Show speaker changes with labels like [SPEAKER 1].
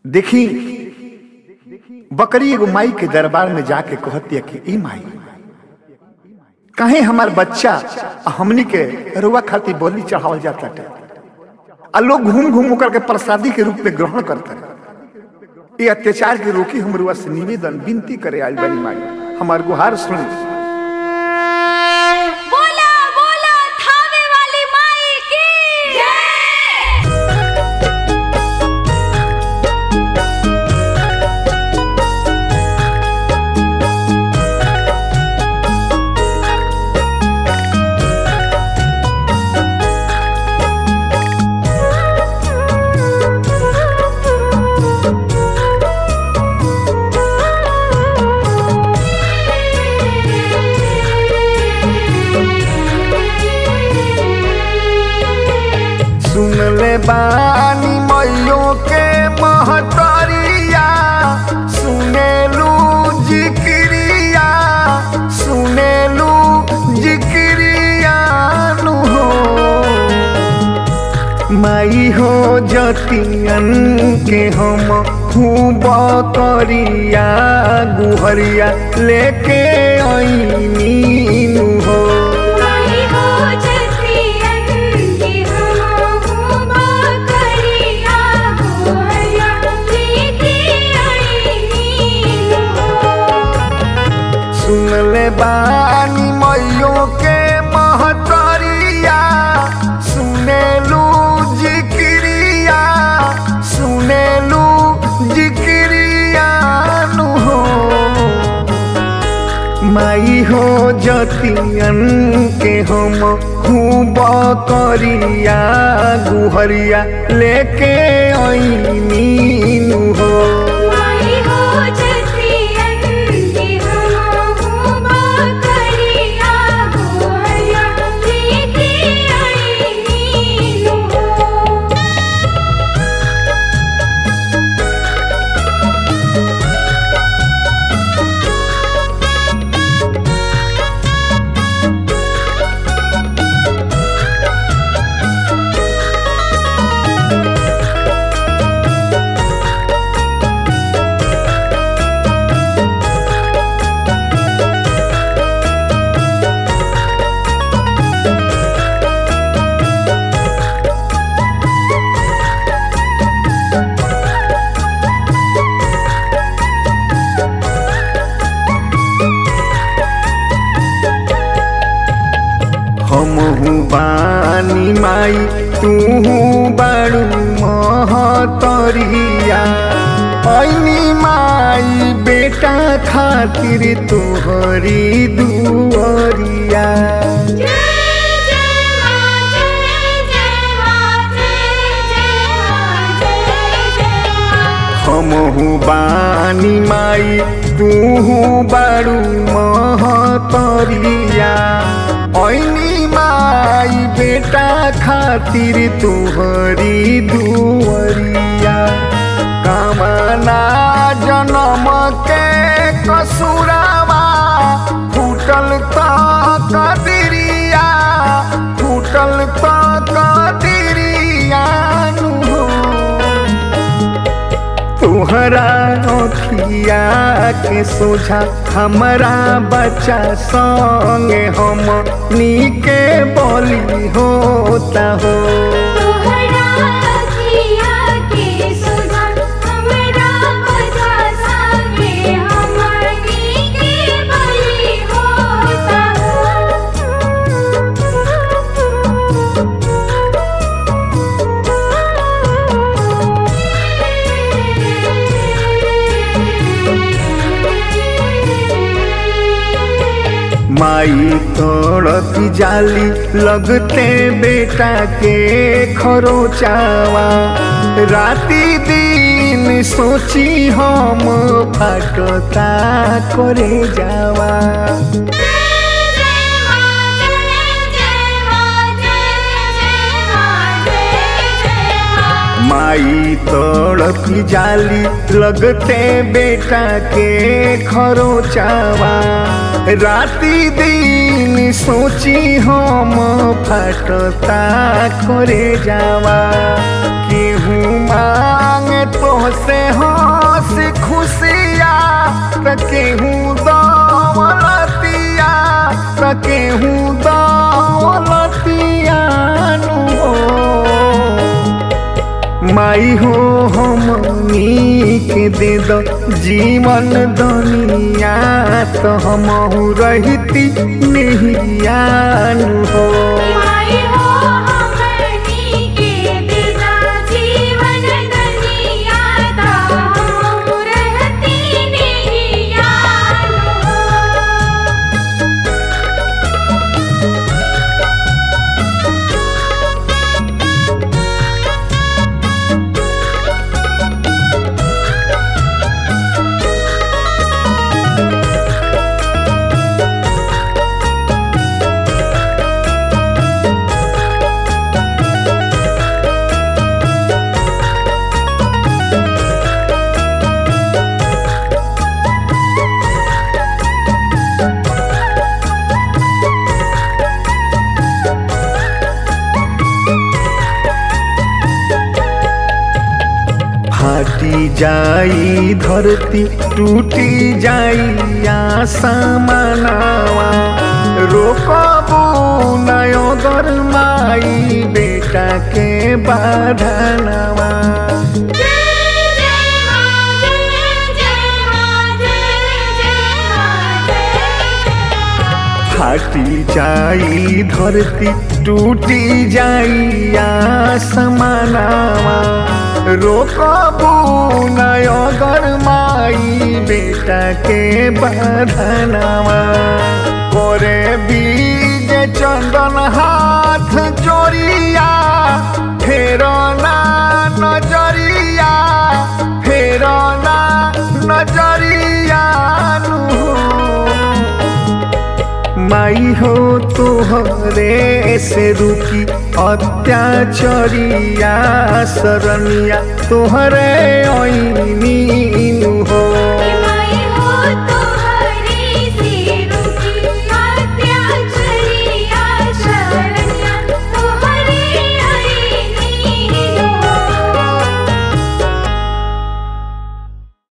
[SPEAKER 1] देखी बकरी एगो माई के दरबार में जाके कहती है कि ई माई कहे हमार बच्चा आ हमनी के रुआ खातिर बोली चढ़ावल जाता है आ लोग घूम घूम होकर के प्रसादी के रूप में ग्रहण करते हैं ये अत्याचार के रोकी हम रुआ से निवेदन विनती करे आज बनी माई हमार गुहार सुनी
[SPEAKER 2] बोला बोला थावे वाली माई की जय
[SPEAKER 1] सुन ले बानी मैयो के महतरिया सुनेलू जिक्रिया सुनेलू जिक्रिया नु हो माई हो जतियन के हम खूब करिया गुहरिया लेके आईनी नु हो
[SPEAKER 2] माई हो जतियन की हम करिया गोया लेके आई नीलो
[SPEAKER 1] सुन ले बानी मैयो के महतरिया सुनेलू जिक्रिया सुनेलू जिक्रिया नु हो माई हो जतियन के हम खूब करिया गुहरिया लेके आईनी नु हो
[SPEAKER 2] माई हो जतियन की हम करिया गोया लेके आई नीलो
[SPEAKER 1] हमहू बानी माई तू बाड़ू महतरिया ऐनी माई बेटा खातिर तोहरी दुअरिया
[SPEAKER 2] जय जय मां जय जय मां जय जय मां जय जय मां
[SPEAKER 1] हमहू बानी माई तू बाड़ू महतरिया ऐनी माई बेटा खातिर तोहरी दुअरिया कामना जन्म के कसुरावा फूटल त कदिरिया फूटल त कदिरिया नु हो तुहरा अखिया के सोझा हमारा बच्चा संगे हम नीके बोली होता हो
[SPEAKER 2] तोहरा अखिया के सुधा हमरा बजा संगे हमनी के बलि होता
[SPEAKER 1] माई तड़प जाली लगते बेटा के खरोचावा राती दिन सोची हम फाटता करे जावा माई तड़पी जाली लगते बेटा के खरोचावा राती दिन सोची हम फटता करे जावा केहू मांगे तो से हंस खुशिया त केहू दौलतिया त केहू दौलतिया नु हो माई हो हमनी के दे दो जीवन दुनिया तो हम रहती नहीं हो
[SPEAKER 2] माई हो हमनी के दिदा जीवन दुनिया ता हम रहती नहीं यार
[SPEAKER 1] फाटी जाई धरती टूटी जाई आसमानावा रोकबू नयो गरमाई बेटा के बाधनावा
[SPEAKER 2] जय जय मां जय जय मां जय जय मां जय
[SPEAKER 1] फाटी जाई धरती टूटी जाई आसमानावा रोकबू नयो गरमाई बेटा के बाधनावा करे बीज चंदन हाथ जोड़िया फेरना नजरिया फेरना नजरिया नु माई हो तोहरे से रुकी अत्याचरिया सरनिया तोहरे ओई